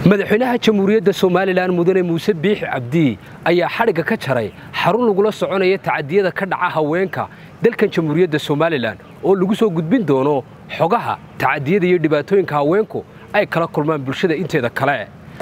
madaxweynaha jamhuuriyadda somalilan mudane muuse biixi cabdi ayaa xadhigga ka jaray xarun lagula soconaya tacadiyada ka dhaca haweenka dalkan jamhuuriyadda somalilan oo lagu soo gudbin doono xogaha tacadiyada iyo dhibaatooyinka haweenku ay kala kulmaan bulshada inteeda kale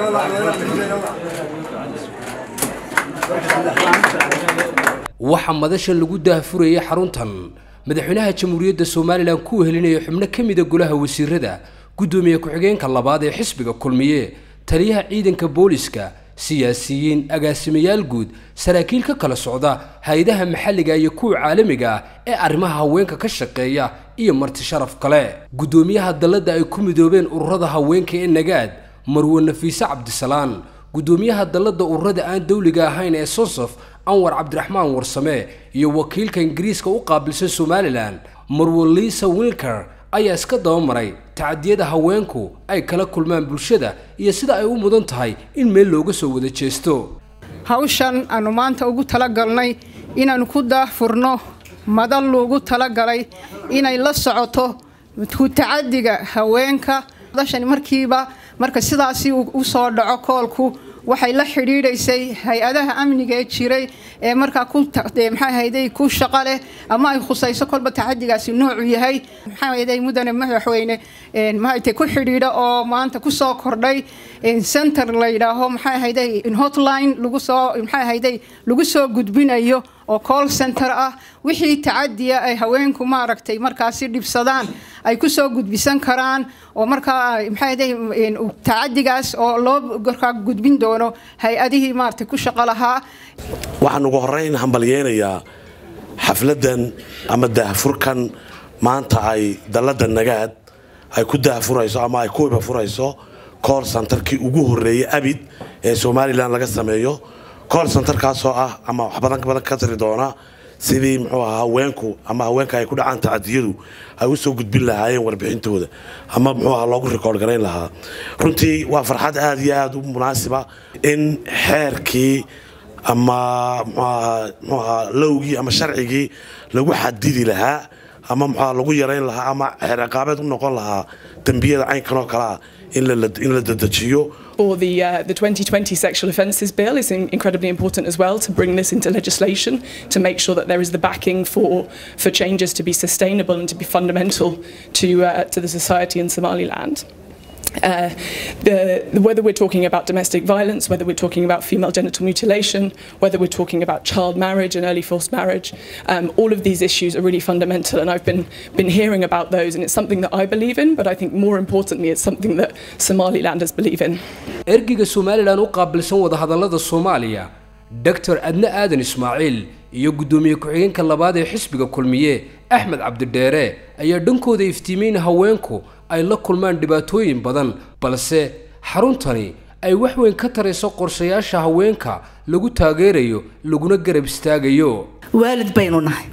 waxaa madasha lagu daahfurayay xaruntan madaxweynaha jamhuuriyadda somalilan ku wehelinaya xubno ka mida golaha wasiirada guddoomiye ku-xigeenka labaad ee xisbiga kulmiye taliyaha ciidanka booliska siyaasiyiin agaasimayaal guud saraakiil ka kala socda hay-adaha maxalliga iyo kuwa caalamiga ah ee arrimaha haweenka ka shaqeeya iyo marti sharaf kale guddoomiyaha dalladda ay ku midoobeen ururada haweenka ee nagaad marwe nafiise cabdisalaan guddoomiyaha dalladda ururada aan dawliga ahayn ee sonsof anwar cabdiraxmaan warsame iyo wakiilka ingiriiska u qaabilsan somalilan marwe liisa wilker ayaa iska dabamaray tacadiyada haweenku ay kala kulmaan bulshada iyo sida ay u mudan tahay in meel looga soo wada jeesto hawshan aanu maanta ugu talagalnay inaannu ku daahfurno madal loogu talagalay inay la socoto ku tacadiga haweenka madashani markiiba marka sidaasi u soo dhaco koolku waxay la xidhiidhaysay hay-adaha amniga ee jiray ee markaa maxaahayday ku shaqo leh ama ay khusayso kolba tacadigaasi noocu yahay maxaahayday mudane madaxweyne maaragtay ku xidhiidha oo maanta kusoo kordhay center la yidhaaho maxaahayday hotline lagu soo maxaahayday lagu soo gudbinayo oo call center ah wixii tacadiya ay haweenku maaragtay markaasi dhibsadaan ay ku soo gudbisan karaan oo markaa maxaahayday tacadigaas oo loo gorkaa gudbin doono hay-adihii maaragtay ku shaqo lahaa waxaan ugu horeyn hambalyeynayaa xafladan ama daahfurkan maanta ay dalladda nagaad ay ku daahfurayso ama ay ku ibafurayso cool centerkii ugu horeeyey abid ee somalilan laga sameeyo cool centerkaasoo ah ama wax badan badan ka tiri doona sidii muxuu ahaa haweenku ama haweenka ay ku dhacaan tacadiyadu ay usoo gudbin lahaayeen warbixintooda ama muxuu ahaa loogu rikoord garayn lahaa runtii waa farxad aada iyo aada u munaasiba in xeerkii ama mxuu ahaa lowgii ama sharcigii lagu xadidi lahaa ama muxuaha lagu yarayn lahaa ama xeer ciqaabeed u noqon lahaa dembiyada caynkan oo kalea in la dedejiyo Or the, uh, the 2020 Sexual Offences Bill is in incredibly important as well to bring this into legislation to make sure that there is the backing for, for changes to be sustainable and to be fundamental to, uh, to the society in Somaliland. Uh, the, whether we're talking about domestic violence, whether we're talking about female genital mutilation, whether we're talking about child marriage and early forced marriage, um, all of these issues are really fundamental. And I've been, been hearing about those, and it's something that I believe in, but I think more importantly, it's something that Somalilanders believe in. ergiga somalilan u qaabilsan wadahadallada soomaaliya doctor adne aadan ismaaciil iyo guddoomiye ku-xigeenka labaad ee xisbiga kulmiye axmed cabdidheere ayaa dhankooda iftiimeyn haweenku ay la kulmaan dhibaatooyin badan balse xaruntani ay wax weyn ka tarayso qorshayaasha haweenka lagu taageerayo laguna garab istaagayo waalid baynu nahay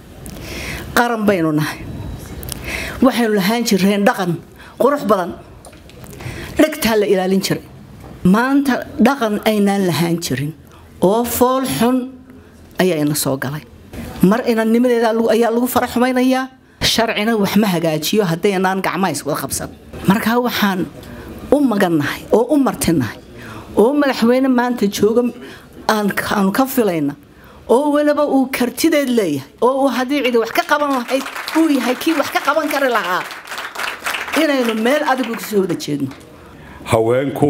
qaran baynu nahay waxaynu lahaan jireen dhaqan qurux badan dhegtaa la ilaalin jiray maanta dhaqan aynaan lahaan jirin oo fool xun ayaa ina soo galay mar inannimadeeda ayaa lagu fara xumaynayaa sharcina wax ma hagaajiyo haddaynaan gacmaha iswada qabsan markaa waxaan u magannahay oo u martinahay oo madaxweyne maanta jooga aanu ka filayna oo weliba uu kartideed leeyahay oo uu haddii cidi wax ka qaban lahayd uu yahay kii wax ka qaban kari lahaa inaynu meel adigu kasoo wada jeedno haweenku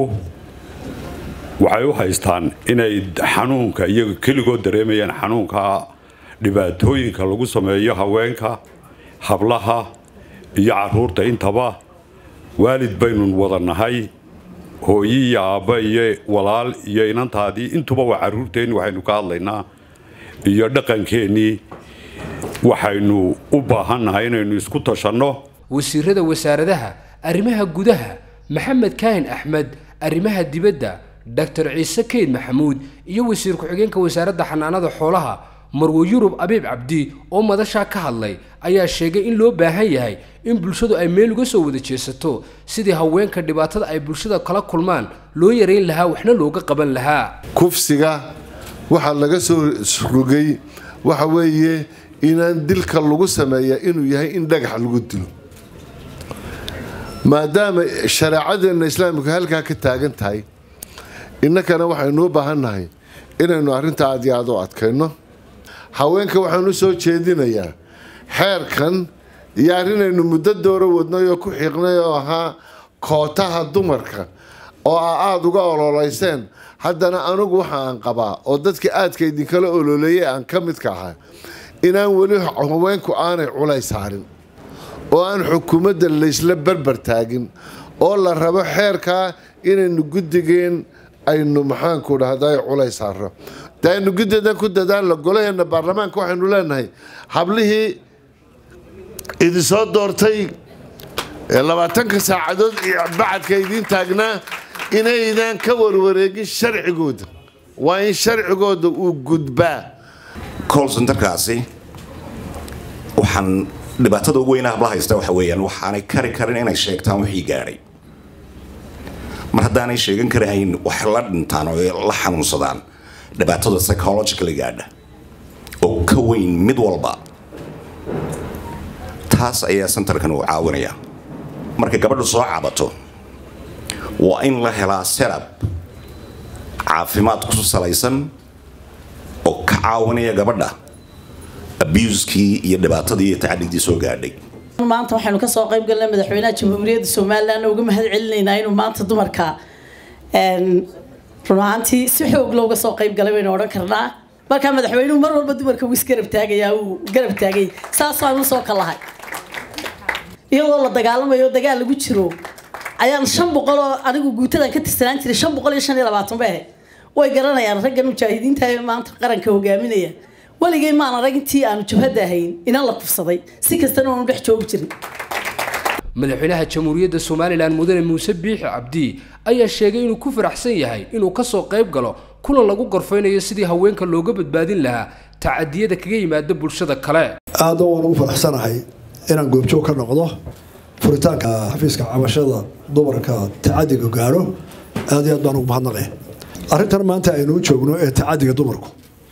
waxay u haystaan inay xanuunka iyaga keligood dareemayaan xanuunka dhibaatooyinka lagu sameeyo haweenka hablaha iyo caruurta intaba waalid baynu wada nahay hooyi iyo aabba iyo walaal iyo inantaadii intuba waa caruurteenni waxaynu ka hadlaynaa iyo dhaqankeennii waxaynu u baahannahay inaynu isku tashanno wasiirada wasaaradaha arrimaha gudaha maxamed kaahin axmed arrimaha dibadda doctor ciise keyd maxamuud iyo wasiir ku-xigeenka wasaaradda xanaanada xoolaha marwe yurub abiib cabdi oo madashaa ka hadlay ayaa sheegay in loo baahan yahay in bulshadu ay meel uga soo wada jeesato sidii haweenka dhibaatada ay bulshada kala kulmaan loo yarayn lahaa waxna looga qaban lahaa kufsiga waxaa laga soo rogay waxa weeye inaan dilka lagu sameeya inuu yahay in dhagax lagu dilo maadaama shareecadeenna islaamika halkaa ka taagan tahay innakana waxaynuu baahannahay inaynu arrintaa aad iyo aad u adkayno haweenka waxaan u soo jeedinayaa xeerkan iyo arrinaynu muddo dooro wadnay oo ku xiiqnay oo ahaa kootaha dumarka oo aa aada uga ololeyseen haddana anigu waxa aan qabaa oo dadka aadka idinkala ololeeyay aan ka midka ahaa inaan weli haweenku aanay culays saarin oo aan xukuumadda laysla barbar taagin oo la rabo xeerkaa inaynu guddigeen aynu maxaanku dhahday culays saarno de aynu guddidan ku dadaalno golaheena baarlamaanka waxaynu leenahay hablihii idinsoo doortay ee labaatanka saacadood iyo bacadka idiin taagnaa inaydan ka warwareegin sharcigooda waa in sharcigooda uu gudbaa colsenterkaasi waxaan dhibaatada ugu weyna habla haysta waxa weeyaan waxaanay kari karin inay sheegtaan wixii gaadhay mar haddaanay sheegan karahayn wax la dhintaan oo la xanuunsadaan dhibaatada psychologically gaadha oo ka weyn mid walba taas ayaa centerkan uu caawinaya marka gabadhu soo cabato waa in la helaa serab caafimaad ku salaysan oo ka caawinaya gabadha abuskii iyo dhibaatadii iyo tacaddigdii soo gaadhay maanta waxaynu ka soo qayb galnay madaxweynaha jamhuuriyadda somalilan uga mahad celinaynaa inuu maanta dumarka run ahaantii si xoog looga soo qayb galay baynu odhan karnaa markaa madaxweynuhu mar walba dumarka wuu isgarab taagayaa uu garab taagay saasaan usoo kalahay iyadoo la dagaalamayo dagaal lagu jiro ayaan shan boqol oo anigu guutadan ka tirsanaan jiray shan boqol iyo shan iyo labaatan bay ahayd way garanayaan raggan mujaahidiinta ee maanta qaranka hogaaminaya weligay maan arag intii aanu jabhadda ahayn inan la kufsaday si kastana oonu dhex joogi jirin madaxweynaha jamhuuriyadda somalilan mudane muuse biixi cabdi ayaa sheegay inuu ku faraxsan yahay inuu kasoo qayb galo kulan lagu gorfaynayo sidii haweenka looga badbaadin lahaa tacadiyada kaga yimaada bulshada kale aada waan ugu faraxsanahay inaan goobjoog ka noqdo furitaanka xafiiska cabashada dumarka tacadiga gaadho aad iyo aad baan ugu mahadnaqay arrintan maanta aynu u joogno ee tacadiga dumarku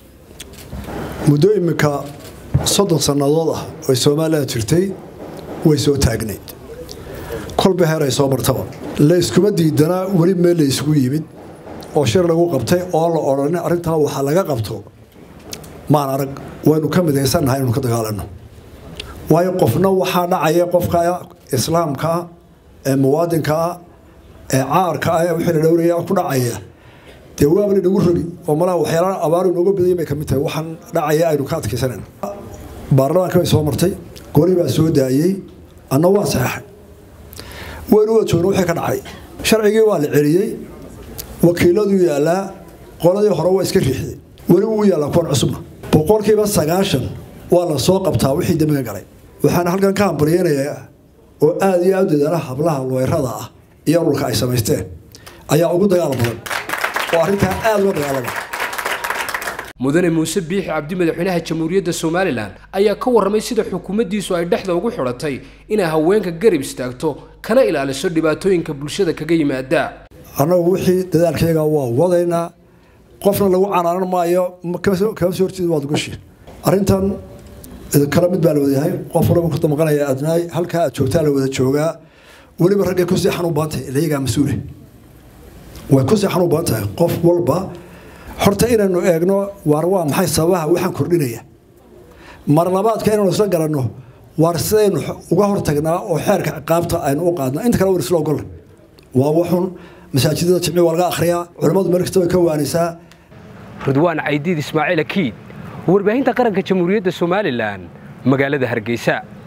muddo iminka soddon sannadood ah oo somalilan jirtay way soo taagnayd kolba heer ay soo martaba layskuma diidanaa weli meel la isugu yimid oo shir lagu qabtay oo la odhan arrintaa waxaa laga qabto maan arag waynu ka midaysannahay inaynu ka dagaalanno waayo qofna waxaa dhacaya qofka islaamkaa ee muwaadinkaa ee caarka ah ee wixii la dhowraya ku dhacaya dee waaba la nagu rogi oo malaha waxyaalaha abaaru nooga badayay bay ka mid tahay waxaan dhacaya aynu ka adkaysanayna baarlamaanka bay soo martay goli baa soo daayey anna waa saxeexay waynu wada joogna wixii ka dhacay sharcigii waa la celiyey wakiiladuu yaallaa qoladii hore waa iska riixday weli wuu yaallaa kuwan cusubna boqolkiiba sagaashan waa la soo qabtaa wixii dembiga galay waxaana halkan ka hambalyeynayaa oo aada iyo aad u dadaala hablaha weerada ah iyo dhulka ay samaysteen ayaa ugu dagaal badan oo arrintaa aada uga dagaalama mudane muuse biixi cabdi madaxweynaha jamhuuriyadda somalilan ayaa ka warramay sida xukuumaddiisu ay dhexda ugu xidhatay inay haweenka garab istaagto kana ilaaliso dhibaatooyinka bulshada kaga yimaada annagu wixii dadaalkayga waa wadaynaa qofna lagu canaanan maayo kama soo horjeeda waad gushi arrintan kala mid baa la wadayahay qof walaba ku damaqanaya adnaay halkaa aad joogtaa la wada joogaa weliba raggay ku seexan u badan tahay ilayagaa mas-uule way ku seexan u badan tahay qof walba horta inaynu eegno waar waa maxay sababaha waxaan kordhinaya mar labaadka inaynu isla garanno waar sidaynu uga hortagnaa oo xeerka ciqaabta aynu u qaadna inta kale war isla ogolla waa waxun masaajidada jimci waa laga akhriyaa culimmadu meel kasta way ka waanisaa ridwaan caydiid ismaaciil akiid warbaahinta qaranka jamhuuriyadda somalilan magaalada hargeysa